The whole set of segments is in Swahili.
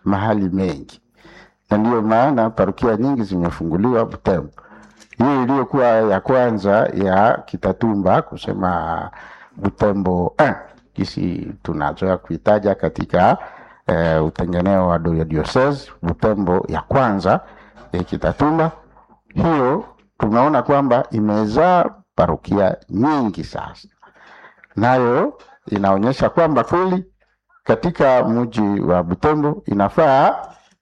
mahali mengi, na ndiyo maana parokia nyingi zimefunguliwa Butembo. Hiyo iliyokuwa ya kwanza ya Kitatumba kusema Butembo eh, kisi tunazoea kuitaja katika eh, utengeneo wa do- diocese Butembo ya kwanza ya Kitatumba, hiyo tumeona kwamba imezaa parokia nyingi sasa, nayo inaonyesha kwamba kweli katika mji wa Butembo inafaa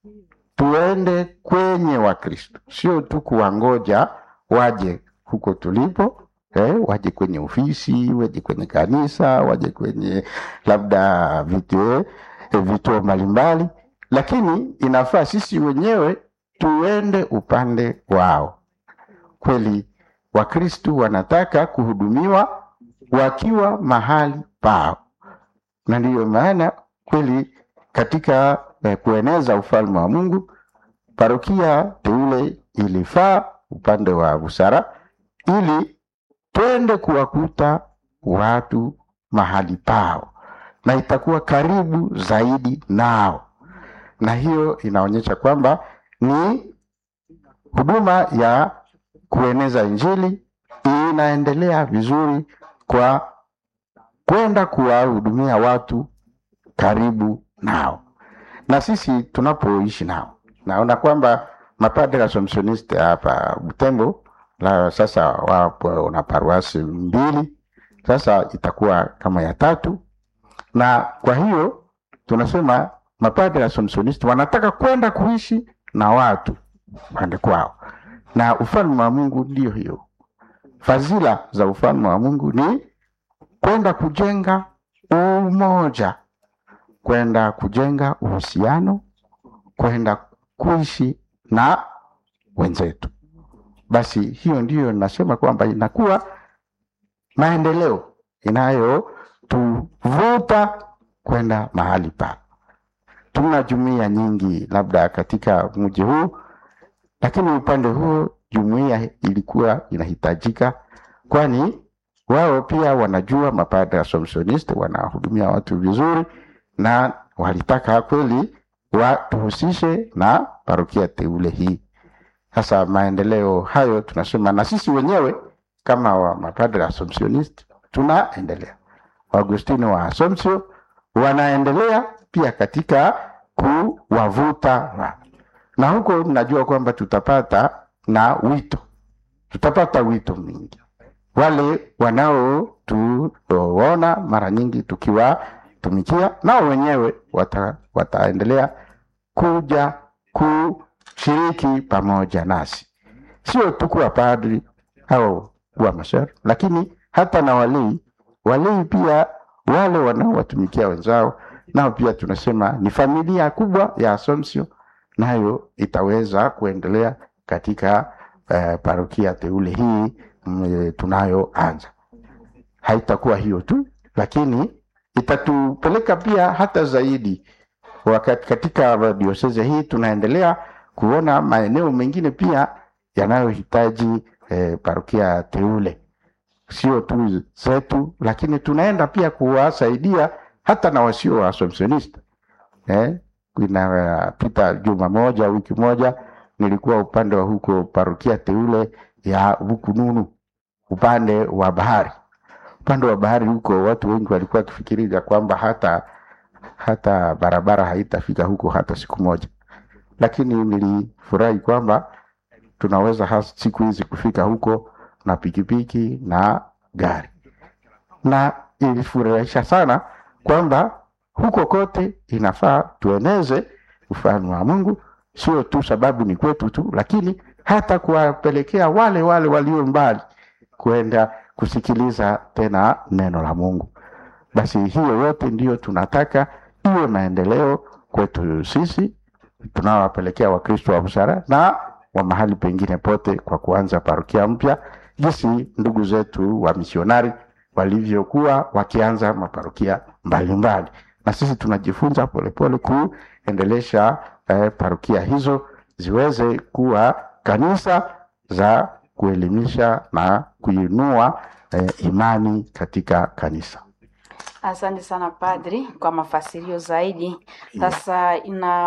tuende kwenye Wakristo, sio tu kuwangoja waje huko tulipo eh, waje kwenye ofisi, waje kwenye kanisa, waje kwenye labda vituo eh, vituo mbalimbali, lakini inafaa sisi wenyewe tuende upande wao. Kweli Wakristo wanataka kuhudumiwa wakiwa mahali pao, na ndiyo maana kweli katika eh, kueneza ufalme wa Mungu parokia teule ilifaa upande wa busara, ili twende kuwakuta watu mahali pao, na itakuwa karibu zaidi nao, na hiyo inaonyesha kwamba ni huduma ya kueneza Injili inaendelea vizuri kwa kwenda kuwahudumia watu karibu nao, na sisi tunapoishi nao. Naona kwamba mapadre Assumptioniste hapa Butembo la sasa wapo na paruasi mbili, sasa itakuwa kama ya tatu, na kwa hiyo tunasema mapadre Assumptioniste wanataka kwenda kuishi na watu pande kwao, na ufalme wa Mungu ndio hiyo. Fadhila za ufalme wa Mungu ni kwenda kujenga umoja, kwenda kujenga uhusiano, kwenda kuishi na wenzetu. Basi hiyo ndiyo nasema kwamba inakuwa maendeleo inayotuvuta kwenda mahali pa. Tuna jumuiya nyingi labda katika mji huu, lakini upande huo jumuiya ilikuwa inahitajika, kwani wao pia wanajua mapadre Assumptioniste wanahudumia watu vizuri, na walitaka kweli watuhusishe na parokia teule hii. Sasa maendeleo hayo tunasema, na sisi wenyewe kama wa mapadre Assumptioniste tunaendelea, Waagustino wa Assumption wanaendelea pia katika kuwavuta watu, na huko najua kwamba tutapata na wito, tutapata wito mwingi wale wanaotuona mara nyingi tukiwatumikia, nao wenyewe wata, wataendelea kuja kushiriki pamoja nasi, sio tu kuwa padri au kuwa masher, lakini hata na walei. Walei pia wale wanaowatumikia wenzao, nao pia tunasema ni familia kubwa ya Assumption, nayo itaweza kuendelea katika eh, parokia teule hii mm, tunayoanza. Haitakuwa hiyo tu, lakini itatupeleka pia hata zaidi. Wakati katika dioseze hii tunaendelea kuona maeneo mengine pia yanayohitaji eh, parokia teule, sio tu zetu, lakini tunaenda pia kuwasaidia hata na wasio wa Assumptioniste eh, inapita juma moja wiki moja nilikuwa upande wa huko parokia teule ya Bukununu upande wa bahari. Upande wa bahari huko watu wengi walikuwa wakifikiria kwamba hata hata barabara haitafika huko hata siku moja, lakini nilifurahi kwamba tunaweza has- siku hizi kufika huko na pikipiki na gari, na ilifurahisha sana kwamba huko kote inafaa tueneze ufalme wa Mungu, sio tu sababu ni kwetu tu, lakini hata kuwapelekea wale wale walio mbali kwenda kusikiliza tena neno la Mungu. Basi hiyo yote ndiyo tunataka iwe maendeleo kwetu sisi tunawapelekea Wakristo wa busara na wa mahali pengine pote, kwa kuanza parokia mpya, jinsi ndugu zetu wa misionari walivyokuwa wakianza maparokia mbalimbali, na sisi tunajifunza polepole kuendelesha eh, parokia hizo ziweze kuwa kanisa za kuelimisha na kuinua eh, imani katika kanisa. Asante sana padri kwa mafasirio zaidi. Sasa ina